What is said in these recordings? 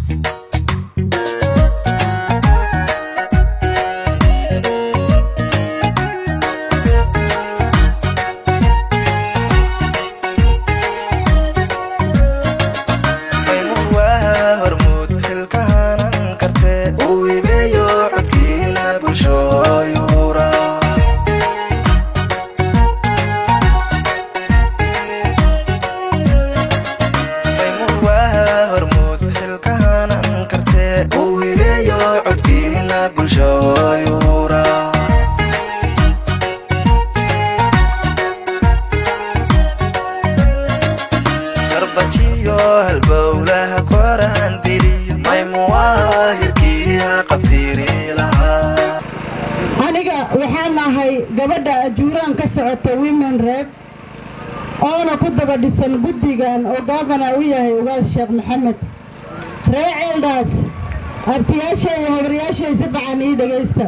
maymuun waa hormuud xilkahanan karte uu hibeeyo codkiina bulshooyuura maymuun waa hormuud xilkahanan karte uu hibeeyo codkiina bulshooyuura garbajiyo halbowlaha koraan diliyo maymuwaa hirkiiha qabtiiri lahaa aniga waxaan ahay gabadha ajuuraan ka socota women reg oona ku daba dhisan guddigan oo gaabana u yahay ugaas sheekh maxamed ree ceeldhaas abtiyaasha iyo habaryaashay si fican ii dhegaysta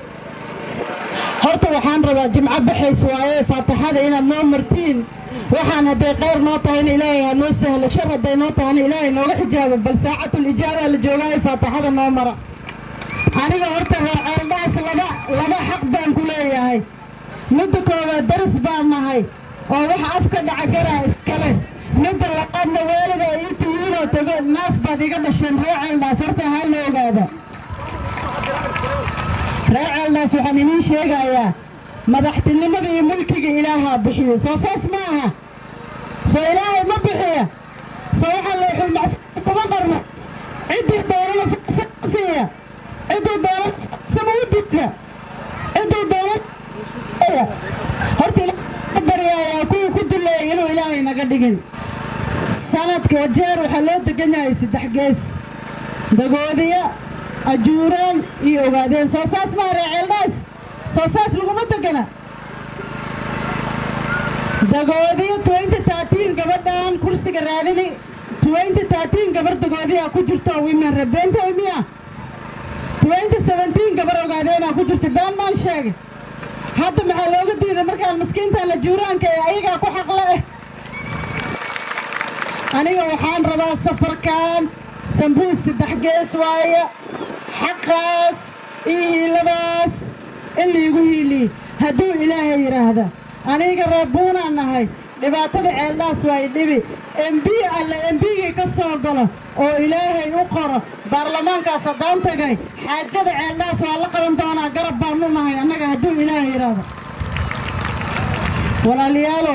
horta waxaan rabaa jimco baxays waaye faataxada inaad noo martiin waxaan hadday qayr noo tahayna ilaahay ha noo sahlo shar hadday noo tahayna ilaahay nooga xijaabo bal saacatul ijaabaa la joogaayo faataxada noo mara aniga horta reer ceeldhaas laba laba xaq baan ku leeyahay midda koowaad daris baan nahay oo waxa afka dhaca garaa iskale midda labaadna weeliga inta iinoo tago naas baad iga dhasheen reer ceeldhaas horta ha la ogaada reer ceeldhaas waxaan idiin sheegayaa madaxtinimada iyo mulkiga ilaahaa bixiyo soo saas ma aha soo ilaahay ma bixiya soo waxaa leexul macfuud kuma qarno ciddii doonana siiya ciddii doonana sama u diidka ciddii doonana horta ilaahay baryayaa kuwii ku duleeyay inuu ilaahay naga dhigin sanadka jeer waxaa loo degan yahay saddex gees dagoodiya ajuuraan iyo ogaadeen soo saas maa ree ceeldhaas soo saas laguma degana dagoodiyo twenty thirteen gabadhan kursiga raadini twenty thirteen gabar dagoodiyaa ku jirto women rebeenta miya twenty seventeen gabar ogaadeenaa ku jirta been baan sheegay hadda maxaa looga diiday markaan maskiintan la juuraanka ee ayagaa ku xaqle eh aniga waxaan rabaa safarkan sambuus saddex gees waaye xaqaas iyo hiiladaas in laigu hiiliye hadduu ilaahay yidhaahda aniga reebuunaan nahay dhibaatada ceeldhaas waa idhibi emb alle embigii ka soo galo oo ilaahay u qoro baarlamaankaas haddaan tagay xaajada ceeldhaas waa la qaban doonaa garab baanu nahay annaga hadduu ilaahay yidhaahdo walaalayaalow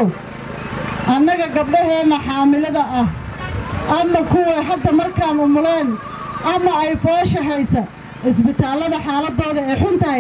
annaga gabdhaheenna xaamilada ah ama kuwa hadda markaan umuleen ama ay foosha haysa isbitaallada xaaladooda ay xun tahay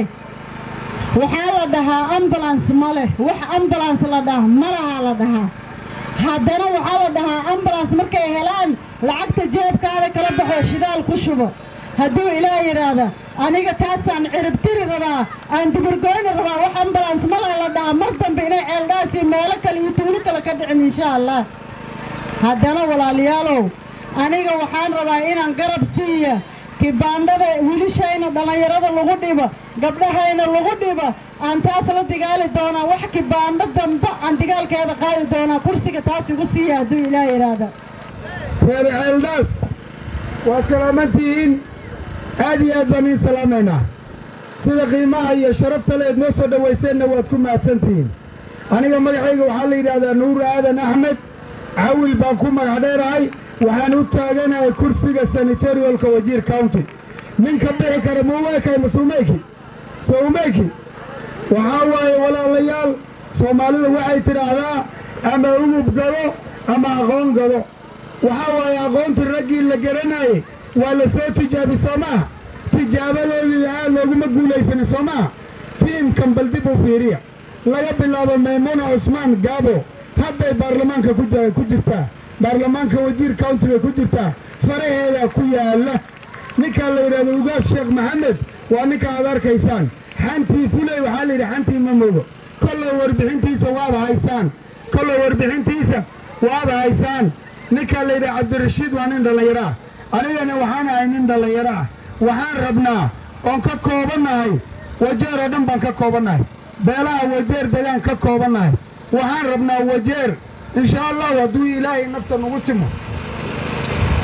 waxaa la dhahaa ambulans ma leh wax ambulans la dhaha ma lahaa la dhahaa haddana waxaa la dhahaa ambulans markay helaan lacagta jeebkaada kala baxoo shidaal ku shubo hadduu ilaah yidhaahda aniga taasaan ciribtiri rabaa aan dibirgoyni rabaa wax ambulans ma laha la dhahaa mar dambe inay ceeldhaas iyo meelo kale iyo tuulo kale ka dhicin insha allah haddana walaalayaalow aniga waxaan rabaa inaan garab siiya kibaandhada wilishayna dhallinyarada lagu dhibo gabdhahayna lagu dhibo aan taas la digaali doonaa wax kibaandho damba aan digaalkeeda qaadi doonaa kursiga taas igu siiya hadduu ilaah yidhaahda reer ceeldhaas waad salaamantihiin aad iyo aad baan iin salaamaynaa sida qiimaha iyo sharafta leed noo soo dhowayseenna waad ku mahadsantihiin aniga magacayga waxaa la yidhaahdaa nuur aadan axmed cawil baan ku magac dheerahay waxaan u taaganahay kursiga sanitariyolka wajiir county ninka bixi kara muumeekay masuumeyki soumeyki waxaa waaye walaalayaal soomaalidu waxay tidhaahdaa ama ugub gado ama aqoon gado waxaa waaye aqoontii raggii la garanayey waa la soo tijaabi soo maaha tijaabadoodii aad looguma guulaysanin soo maaha tiimkan bal dib u fiiriya laga bilaabo maymuna cusmaan gaabo hadday baarlamaanka ku ja- ku jirtaa baarlamaanka wajiir county bay ku jirtaa faraheedaa ku yaalla ninkaa la yidhahdo ugaas sheekh maxamed waa ninka aad arkaysaan xantii fuley waxaa la yidhi xantii ma mogo kolla warbixintiisa waad haysaan kolla warbixintiisa waad haysaan ninkaa la yidhi cabdirashiid waa nin dhallinyaro ah anigana waxaan ahay nin dhallinyaro ah waxaan rabnaa oon ka koobannahay wajeer oo dhan baan ka koobannahay beelaha wajeer degaan ka koobannahay waxaan rabnaa wajeer insha allahu hadduu ilaahay nafta nagu timo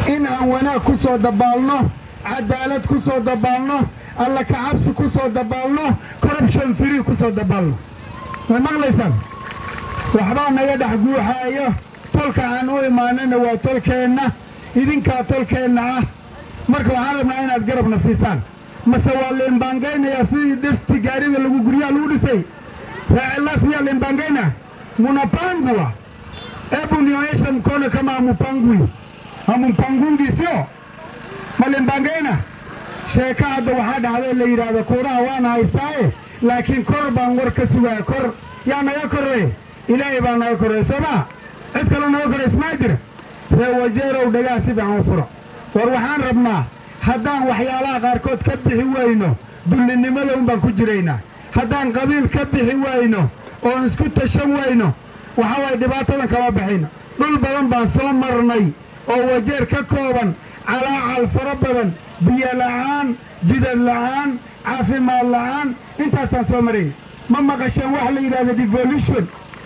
in aan wanaag ku soo dabaalno cadaalad ku soo dabaalno alla kacabsi ku soo dabaalno corruption free ku soo dabaalno ma maqlaysaan waxbaa naga dhex guuxaayo tolka aan u imaanana waa tolkeenna idinkaa tolkeenna ah marka waxaan rabnaa inaad garabna siisaan mase waa liimbaangaynayaa sidii dhisti gaarida lagu guryaha lagu dhisay raacelaas miyaa liimbaangayna munapangwa ebu nionyeshe mkono kama hamupangwi hamumpangungi sio malimbangayna sheeka hadda waxaa dhacday la yidhaahdo kuuraha waana haystaaye laakiin kor baan war ka sugaya kor yaa naga korrey ilaahay baa naga korrey soo maa cid kaloo naga korrays maa jira ree wajeerow dhagaha si fiican u furo war waxaan rabnaa haddaan waxyaalaha qaarkood ka bixi wayno dullinimada un baan ku jiraynaa haddaan qabiil ka bixi wayno oon isku tashan wayno waxa waaye dhibaatadan kama baxayno dhul badan baan soo marnay oo wajeer ka kooban calaacal fara badan biyo la'aan jidad la'aan caafimaad la'aan intaasaan soo marayna ma maqasheen wax la yidhahdo devolution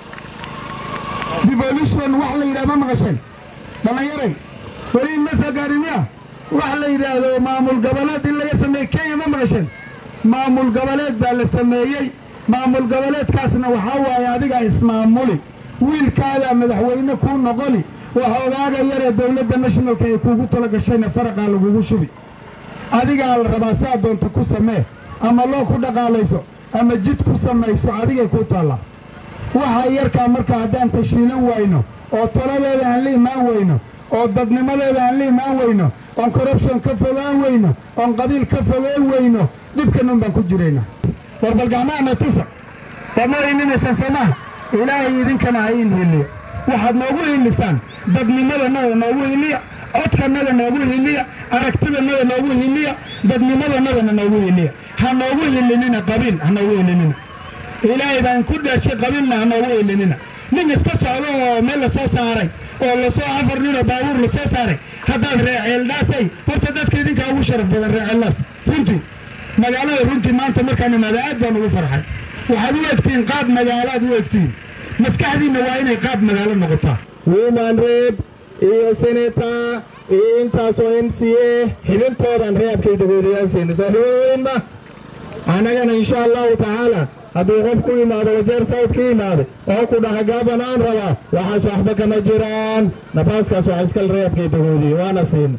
devolution wax la yidhahdo ma maqasheen dhallinyaray weli ma soo gaarin miya wax la yidhaahdo maamul goboleed in laga sameeyey kenya ma maqasheen maamul goboleed baa la sameeyey maamul goboleedkaasna waxaa waaye adigaa ismaamuli wiilkaadaa madaxweyne kuu noqoni wax ogaaga yaree dowladda nationalka ay kuugu tala gashayna faraqaa lagugu shubi adigaa la rabaa saa doonta ku samee ama loo ku dhaqaalayso ama jid ku samayso adigay kuu taallaa waxa yarkaa marka haddaan tashiilan wayno oo taladeeda aan la imaan weyno oo dadnimadeeda aan la imaan weyno oon corruption ka fogaan weyno oon qabiil ka fogaan weyno dhibkanun baan ku jiraynaa war bal gacmahana tusa waad noo hilinaysan soomaha ilaahay idinkana ha iin hiliyo waxaad noogu hilisaan dadnimadanada noogu hiliya codkanada noogu hiliya aragtidanada noogu hiliya dadnimadanadana noogu hiliya ha noogu hilinina qabiil ha noogu hilinina ilaahay baan ku dheeshay qabiilna ha noogu hilinina nin iska socdo oo meel la soo saaray oo lasoo afar ninoo baabuur la soo saaray haddaad reeceeldhaasay horta dadka idinkaa ugu sharaf badan reeceeldhaas runtii magaalada runtii maanta markaan imaada aad baan ugu farxay waxaad u egtihiin qaab magaalaad u egtihiin maskaxdiinna waa inay qaab magaalo noqotaa woman rep iyo senator iyo intaasoo m c a xibintoodan reebkay dagoodiyaasayna saaxiibo weynma annagana insha allahu tacaala hadduu qof ku yimaado wajeer south ka yimaado oo ku dhaha gaaban aan rabaa waxaas waxba kama jiraan nafaaskaas wax iskal reebkay dagoodiye waana siina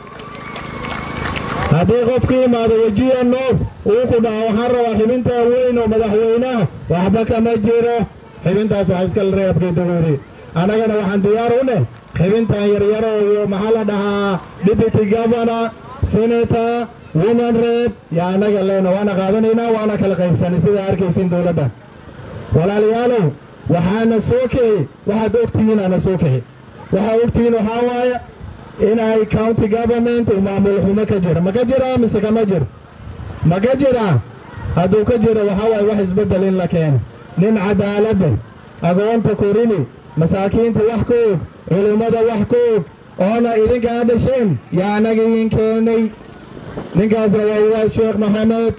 haddii qof ka yimaado wejiya noob uu ku dhaha waxaan rabaa xibintaa weyn oo madaxweynaha waxba kama jiro xibintaas wax iskal reebkay dagoodiye annagana waxaan diyaar u neh xibintan yaryaro iyo maxaa la dhahaa deputy governor senator woman rep yaa annaga leena waana qaadanaynaa waana kala qaybsanay sidaa arkaysin dowladda walaalayaalow waxaana soo kixi waxaad ogtihiin ana soo kixi waxaa ogtihiin waxaa waaya inay county government uu maamul xumo ka jira ma ka jiraa mise kama jiro ma ka jiraa hadduu ka jiro waxaa waaye wax isbeddel in la keeno nin cadaaladda agoonta korini masaakiinta wax ka og culimmada wax ka og oona idinkaa dhasheen yaa annaga idin keenay ninkaasna waa uwaas sheekh maxamed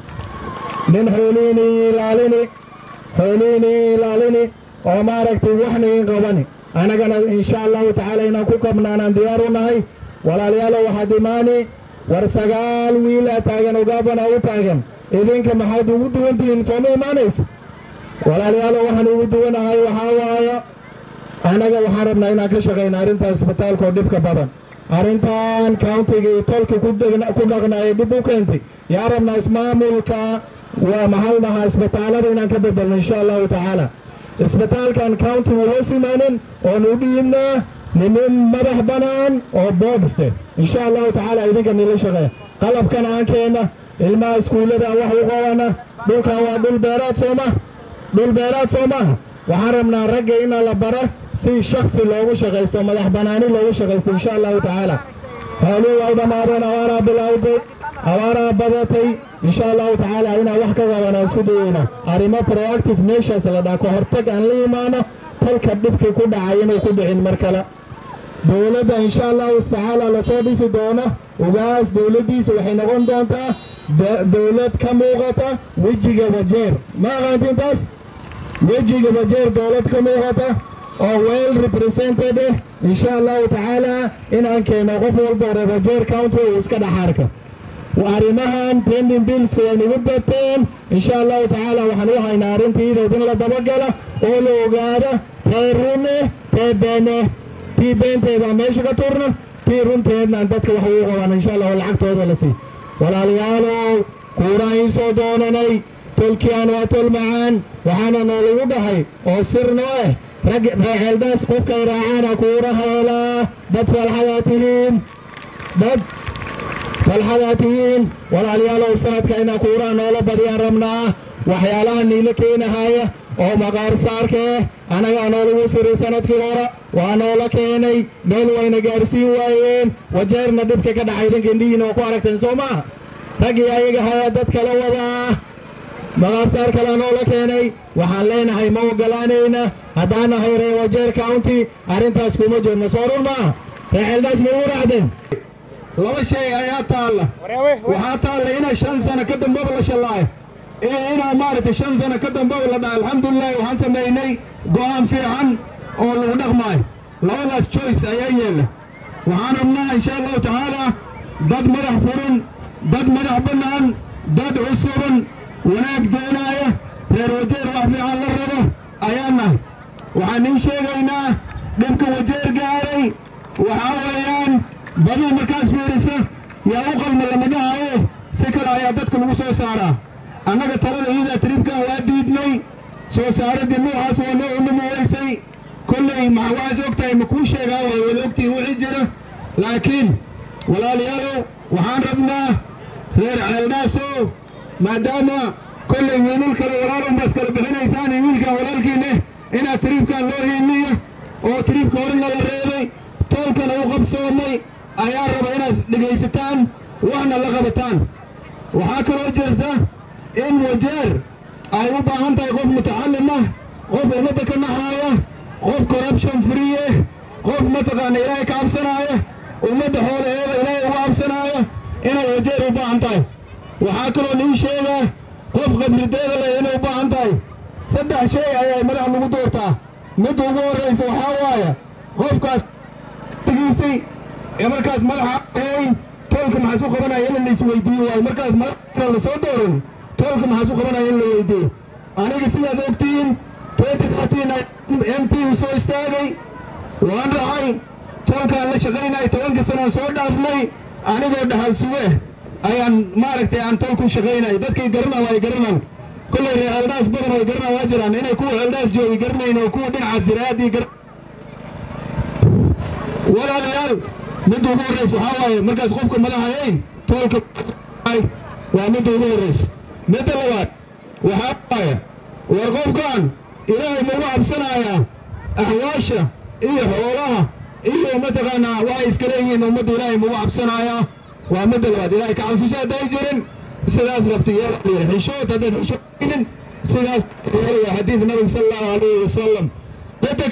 nin xoolihiini ilaalini xoolihiini ilaalini oo maaragtay waxna in qabani annagana insha allahu tacaala inaan ku kabnaanaan diyaar u nahay walaalayaalow waxaad imaani war sagaal wiila taagan oo gaafana u taagan idinka maxaad ugu duwan tihiin sooma imaanayso walaalayaalow waxaan ugu duwanahay waxaa waaya annaga waxaan rabnaa inaan ka shaqayna arrinta isbitaalka oo dhibka badan arrintan countiga iyo tolka ku dhaqnaaya dib u keentay yaa rabnaa ismaamulka waa maxaa dhahaa isbitaalada inaan ka bedelno insha allahu tacaala isbitaalkan county wuu hoos imaanin oon u dhiibnaa nimin madax bannaan oo boogse insha allahu tacaala idinka nila shaqeeya qalabkan aan keenna ilmaha iskuullada wax u qabana dhulkan waa dhul beeraad soo maha dhul beeraad soo maaha waxaan rabnaa ragga ina la bara si shaksi loogu shaqaysto madax bannaani loogu shaqaysto insha allahu tacaala xooluhu ay dhammaadeen awaaraa bilowday awaaraa badatay insha allahu tacaala inaan wax ka qabana isku dayeyna arrimo proactive meeshaas la dhaa ka hortag aan la imaano tolka dhibkii ku dhacay inuu ku dhicin mar kale dowladda insha allahu tacaala lasoo dhisi doono ugaas dowladdiisa waxay noqon doontaa dowlad ka muuqata wejiga wajeer ma aqaantiin taas wejiga wajeer dowlad ka muuqata oo well represented eh insha allahu tacaala inaan keeno qof walba reebajeer county uu iska dhaxaarka arrimahan pending billska way nagu bateen insha allahu tacaala waxaan u haynaa arrintiidood in la dabagala oo la ogaado tee rune tee beene tii beenteeda meesha ka turna tii runteednaan dadka wax ugu qaban insha allah oo lacagtooda la sii walaalayaalow kuuraan soo doonanay tolkiaan waa tol macaan waxaana noolagu dhahay oo sirno eh rag reexeeldhaas qofkay raacaana kuura heelaa dad falxadaa tihiin dad falxadaa tihiin walaalayaalow sanadka inaa kuuraha noola badiyaan rabnaa waxyaalaha niila keenahaya oo maqaar saarka eh annagaa noolagu siray sanadkii hore waa noola keenay meel wayna gaarsiin waayeen wajeerna dhibka ka dhacay idinka indhihiina oo ku aragteen soo maaha raggii ayaga haya dad kala wadaa maqaarsaar kalea noola keenay waxaan leenahay ma ogolaanayna haddaan nahay ree wajeer county arrintaas kuma jirno soo run maaha reexeeldhaas ma ugu raacdeen laba shay ayaa taalla waxaa taalla inaa shan sano ka dambaba la shallaayo iyo inaa maaragtay shan sano ka dambaba la dhaca alxamdulilahi waxaan samaynay go'aan fiican oo lagu dhaqmaayo labadaas choice ayaa yeella waxaan rabnaa insha allahu tacaala dad madax furan dad madax bannaan dad cusuban wanaag doonaaya reer wajeer wax fiican la rabo ayaan nahay waxaan ii sheegaynaa dhibka wajeer gaaray waxaa weeyaan baduu markaas fiirisa yaa u qalma lama dhahayo si kale ayaa dadka lagu soo saaraa annaga talada iidaa tribkan waa diidnay soo saaradii nuucaas waa noo cunumi weysay kolley ma waxaas og tahay ma kuu sheegaa way wada ogtihiin wixii jira laakiin walaalayaalow waxaan rabnaa reer ceeldhaasow maadaama kolley wiilal kale walaalun baas kala bixinaysaan iyo wiilkan walaalkiinne inaad tribkan loo hiiliyo oo tribka horena la reebay toolkana u qabsoomay ayaa raba inaad dhegaysataan waxna la qabataan waxaa kaloo jirta in wajeer ay u baahan tahay qof mutacallim ah qof ummadda ka naxaaya qof corruption free eh qof mataqaana ilaahay ka cabsanaaya ummadda xoolaheeda ilaahay uga cabsanaaya inay wajeer u baahan tahay waxaa kaloo nii sheegaa qof qabrideeda leh inay u baahan tahay saddex shay ayaa madax lagu doortaa midda ugu horraysa waxaa waaya qofkaas giisay ee markaas madaxa ahayn toolka maxaa su qabanaya in la isweydiiyo waayo markaas madaxna la soo dooran toolka maxaa su qabanaya in la weydiiyo aniga sidaad ogtihiin m p u soo istaagay waan dhacay toolkaan la shaqaynay tobankii sanaan soo dhaafnay anigoo dhaxal suge ayaan maaragtay aan toolku shaqaynay dadkay garana waa garanan kollay reer eldhaas badan way garana waa jiraan inay kuwa eldhaas joogi garanayn oo kuwa dhinaca siraadii gar walaalayaal midda ugu horraysa waxaa waaye markaas qofka madaxahayn toolka waa midda ugu horraysa midda labaad waxaa waaye war qofkan ilaahay ma ugu cabsanayaa axwaasha iyo xoolaha iyo mataqaanaa waxay iska leeyihiin ummadda ilaahay ma ugu cabsanayaa waa midda labaad ilaahay ka cabsasho hadday jirin sidaas rabta yeelaya xishood haddaad xishooynin sidaas yeelaya xadiid nabiga sala allahu calayhi wasalam midda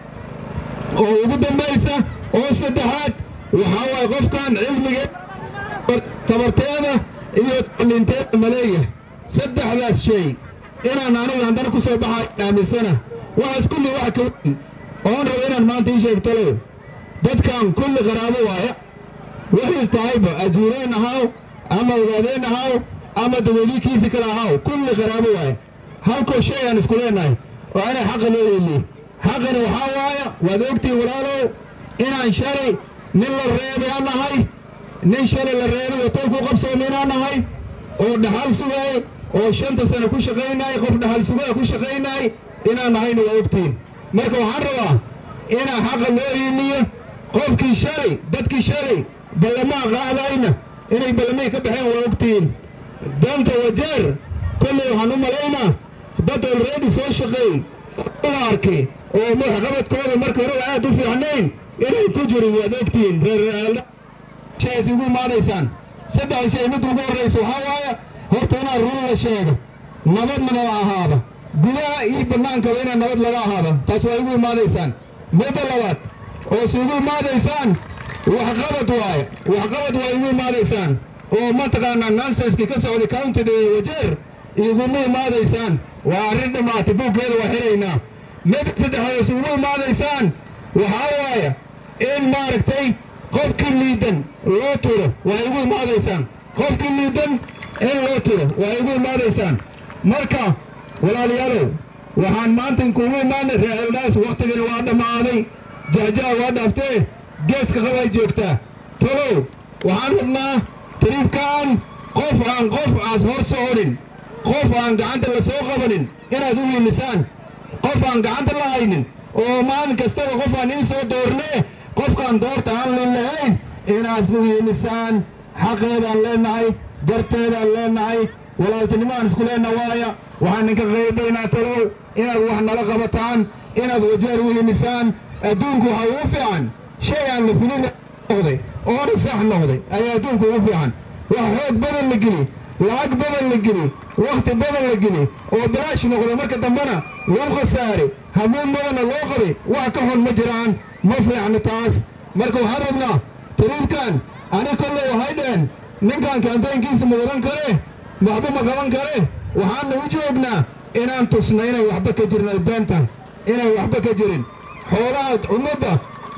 oo ugu dambaysa oo saddexaad waxaa waaye qofkan cilmigeed tabarteeda iyo talinteeda maleeya saddexdaas shay inaan aniga haddana ku soo baxayo aaminsana waxaas kulli wax ka weyn oon rabo inaan maanta ii sheegtalo dadkan kulli qaraabo waaya wixiis tahayba ajuureen ahaw ama ogaadeen ahaw ama dawadiikiisi kale ahaw kulli qaraabo waaya halkoo shay aan isku leenahay oo inay xaqa loo yeeliyo xaqani waxaa waaya waad ogtihin walaalow inaan shalay nin la reebay aan nahay nin shalay la reebay oo tolku qabsoomay inaan nahay oo dhaxal sugay oo shanta sano ku shaqaynay qof dhaxal sugaa ku shaqaynay inaan nahayna waa ogtihin marka waxaan rabaa inaa xaqa loo hiiliyo qofkii shalay dadkii shalay ballamaa qaadayna inay ballamay ka baxeen waa ogtihin danta wajeer kolley waxaan u malaynaa dad olready soo shaqeey la arkay oo madaxqabadkooda marka horeba aad u fiicnayn inay ku jirin waad ogtihiin reerreeldhaas ugu imaadaysaan saddex shay mid ugu horraysa waxaa waaya horta inaad run la sheego nabadna la ahaaba gudaha iyo bannaankaba inaa nabad laga ahaaba taas waa igu imaadaysaan midda labaad oo si ugu imaadaysaan waxqabad waaye waxqabad waa igu imaadaysaan oo mataqaanaa nansenskii ka socday countida ee wajeer iguma imaadaysaan waa arrin dhammaatay buuggeeda waa xiraynaa midda saddexaad is ugu imaadaysaan waxaa waaye in maaragtay qofkii liidan loo turo waa igu imaadaysaan qofkii liidan in loo turo waa igu imaadaysaan marka walaalayaalow waxaan maanta inkuugu imaanay reer eldhaas wakhtigani waa dhammaaday jahjaha waa dhaaftee geeska qabay joogtaa tolow waxaan rabnaa tariibkaan qof aan qof aas hor soconin qof aan gacanta la soo qabanin inaad u hiilisaan qof aan gacanta la haynin oo maalin kastaba qof aan ii soo doornee qofkaan doorta aan lin lahayn inaad u hiilisaan xaqeedaan leenahay garteedaan leenahay walaaltinimaan isku leenna waaya waxaan ninka qaybaynaa talow inaad wax nala qabataan inaad wajeer u hiilisaan adduunku waxa ugu fiican shay aan la filin noqday oona sax noqday ayaa adduunku ugu fiican wax xoog badan la geli lacag badan la geli wakhti badan la geli oo bilaash noqdo marka dambena loo khasaare hamuun badanna loo qabay wax ka xun ma jiraan ma fiicno taas marka waxaan rabnaa tariibkan ani kolley waxay dhaheen ninkan kambaynkiisa ma wadan kare waxba ma qaban kare waxaanna u joognaa inaan tusna inay waxba ka jirin ay been tahay inay waxba ka jirin xoolaha ummadda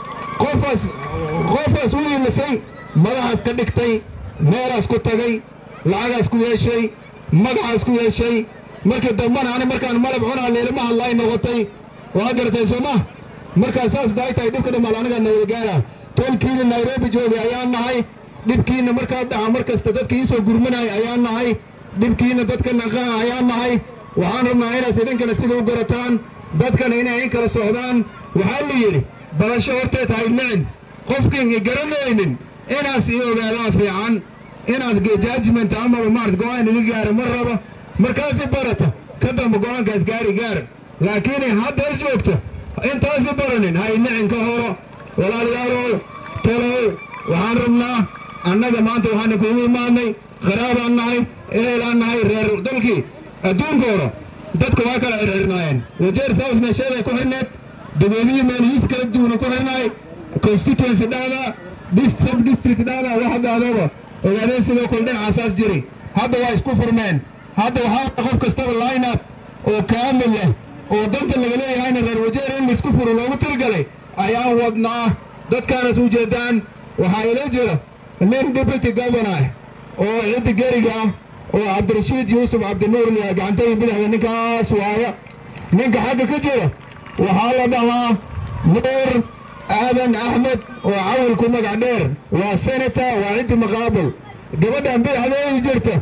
qofaas qofaas u yilisay madaxaas ka dhigtay meelaas ku tagay lacagaas ku yeeshay magacaas ku yeeshay markii dambana ani markaan malab cunaa leelima hadlaay noqotay waa garatay soo ma markaa saas daay tahay dhibka dhamaal aniga nabadgaara tolkiina nairobi joogay ayaan nahay dhibkiina markaa dhaca mar kasta dadka iisoo gurmanaya ayaan nahay dhibkiina dadka naqaa ayaan nahay waxaan rabnaa inaas idinkana sida u garataan dadkana inay in kala socdaan waxaa la yidhi barasho horteed hay nicin qofkiin i garanaynin inaas ii ogaadaa fiican inaad judgment amaba maarad go-aan iga gaara ma raba markaasi barata ka damba go-aankaas gaari gaar laakiin haddaas joogta intaasi baranin hay nicin ka horo walaalayaalow talow waxaan rabnaa annaga maanta waxaan kuugu imaadnay qaraabaan nahay ehelaan nahay reer dalkii adduunka horo dadka waa kala xirxirnaayeen wajeer south meesheeday ku xirneed dabeedihii meelhiis kala duwana ku xirnaay constituency dhahda sub district dhahda wax dhahdaba ogaadeen sidoo kale dhinacaasaas jiray hadda waa isku furmeen hadda waxaa qof kastaba lineup oo kaamil ah oo danta laga leeyahayna reer wajeer in laisku furo loogu tilgalay ayaan wadnaa dadkaanas u jeedaan waxaa ila jira nin deputy governor oo ciddi geriga ah oo cabdirashiid yuusuf cabdinuur liyaa gacantadii bidixda ninkaas waaya ninka xagga ka jira waxaa la dhahaa nuur aadan axmed oo cawilku magac dheer waa senator waa ciddi maqaabul gabadhan bidixdeedii jirta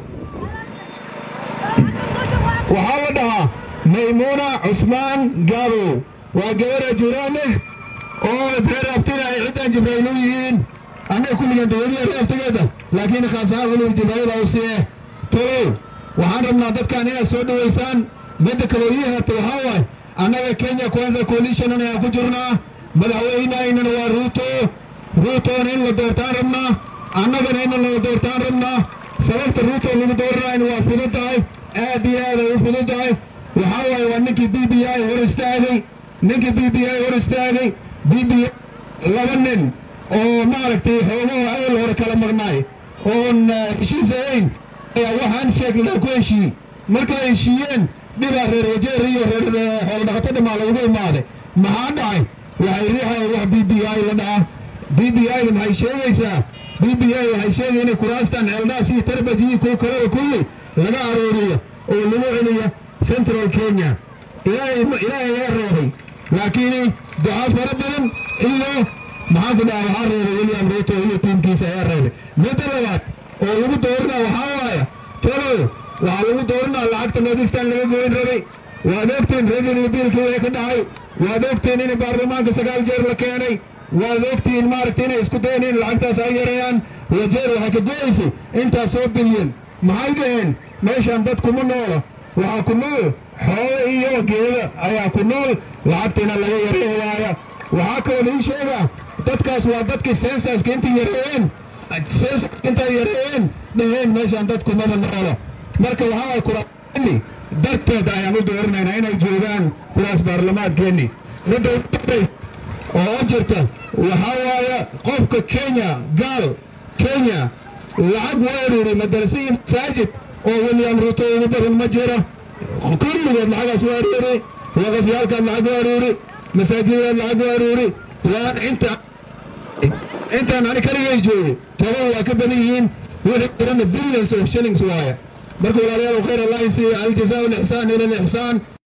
waxaa la dhahaa maymuuna cusmaan gaabow waa gabar ajuraaneh oo reer abtina ay ciddan jibrayl u yihiin annaga kulligan dawadiya reer abtigeeda laakiin khaas ahaan weliba jibraayada u siye tolow waxaan rabnaa dadkan inaad soo dhowaysaan midda kaloo ii harta waxaa waay annaga kenya kwanza coalition ayaan ku jirnaa madaxweynahaynana waa ruuto ruutona in la doortaan rabnaa annagana in la doortaan rabnaa sababta ruuto lagu dooranayna waa fudud tahay aad iyo aad ay u fudud tahay waxaa waaye waa ninkii b b i hor istaagay ninkii b b i hor istaagay b b laba nin oo maaragtay xoogaha awal hore kala maqnaay oon heshiis ahayn ayaa waxaan sheegnaa ku heshiiyey markay heshiiyeen dhibaa reer wajeer iyo reer xoolodhaqato dhamaa lagu imaaday maxaa dhacay waxay riixayeen wax b b i la dhaca b b i da maxay sheegaysaa b b i waxay sheegaya inay kuraastan ceeldhaas iyo tarbaj iyo kuwa kaleba kulli laga arooriyo oo lagu celiyo central kenya ilaahay ilaahay ayaa reebay laakiin ducaa fara badan iyo maxaan ku dhaha waxaa reebay william ruto iyo tiimkiisa ayaa reebay midda labaad oo lagu dooranaa waxaa waaya tolow waxaa lagu dooranaa lacagta nordistan laga goyn rabay waad ogtiin revenue biilkii way ka dhacay waad ogtiin in baarlamaanka sagaal jeer la keenay waad ogtiin maaragta inay isku dayan in lacagtaas ay yareeyaan wajeer waxay ka goyaysay intaas soo bilyan maxay dhaheen meeshaan dad kuma noola waxaa ku nool xoolo iyo geeda ayaa ku nool lacagtiina laga yareyn waaya waxaa kaloo laii sheegaa dadkaas waa dadkii sensaska intay yareeyeen sensaska intay yareeyeen dhaheen meeshaan dad kumaba noola marka waxaa waay kuraasni darteed ayaan u dooranaynaa inay joogaan kuraas baarlamaankeeni midda ugu dambaysa oo u jirta waxaa waaya qofka kenya gaal kenya lacag weeruri madarasiyi masaajid oo william ruto ugu badan ma jira kulligood lacagaas u aruuri waqafyaalkaad lacag u aruuri masaajidaad lacag u aruuri waan inta intaan ani kaligay joogay toban waa ka badan yihiin wixii jirana billions of shillings waaye marka walaalayaal khayr allah isiiya aljazaa lixsaan ila lixsaan